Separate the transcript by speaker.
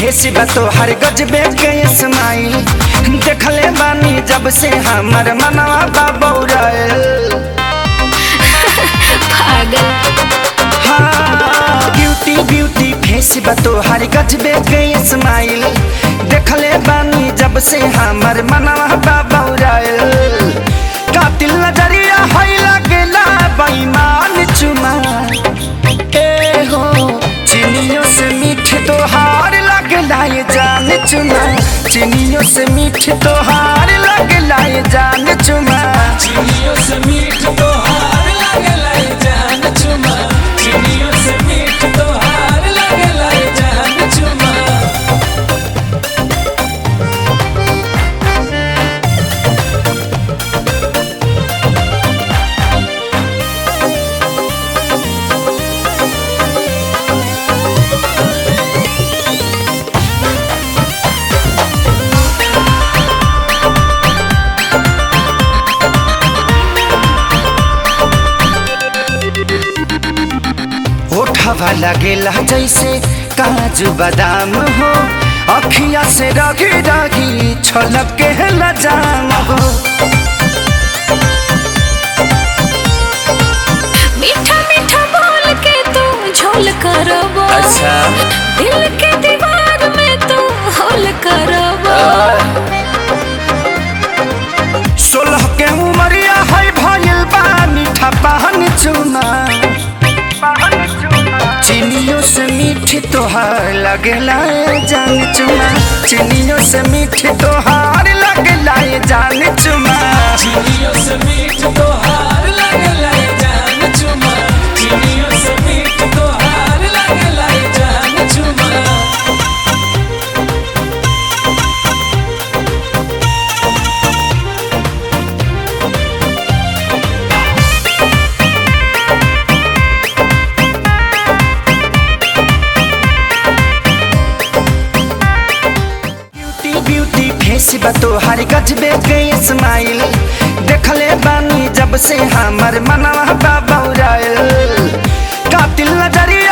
Speaker 1: Face बा तोहर गजबे के स्माइल देखले बानी जब से हमर मनवा बा बौराइल
Speaker 2: पागल
Speaker 1: हाँ ब्यूटी ब्यूटी फेस बा तोहर गजबे के स्माइल देखले बानी जब से हमर मनवा बा बौराइल कातिल नजरिया है लगेला बेईमान चुमा ए हो चिनियों से मीठ तोहार लगला ये जान चुमा चिनियों से मीठ तोहार लगला ये जान चुमा
Speaker 3: चिड़ियों से मीठ तोहार लागला ये जान चुमा चिड़ियों से मीठ तोहार लागला ये जान चुमा
Speaker 1: ओठवा लगेला जैसे काजू बादाम हो अखिया से रगी रगी छलक के लजाम हो
Speaker 2: मीठा मीठा बोल के तू झोल करबो
Speaker 1: अच्छा।
Speaker 2: दिल के दीवार में तू होल करबो
Speaker 1: सोलह के उमरिया है भइल बा मीठा पान चुना चिनियों से मीठी तोहार लगेला ये जान चुमा चिनियों से मीठी तोहार लगेला ये जान चुमा
Speaker 3: चिड़ियों से मीठ तोहार लागला ये जान चुमा चिड़ियों से मीठ तोहार लागला ये जान चुमा
Speaker 1: ब्यूटी ब्यूटी फेस बा तोहार गजबे के स्माइल देखले बानी जब से हमर मनवा बा बौराइल कातिल नजरिया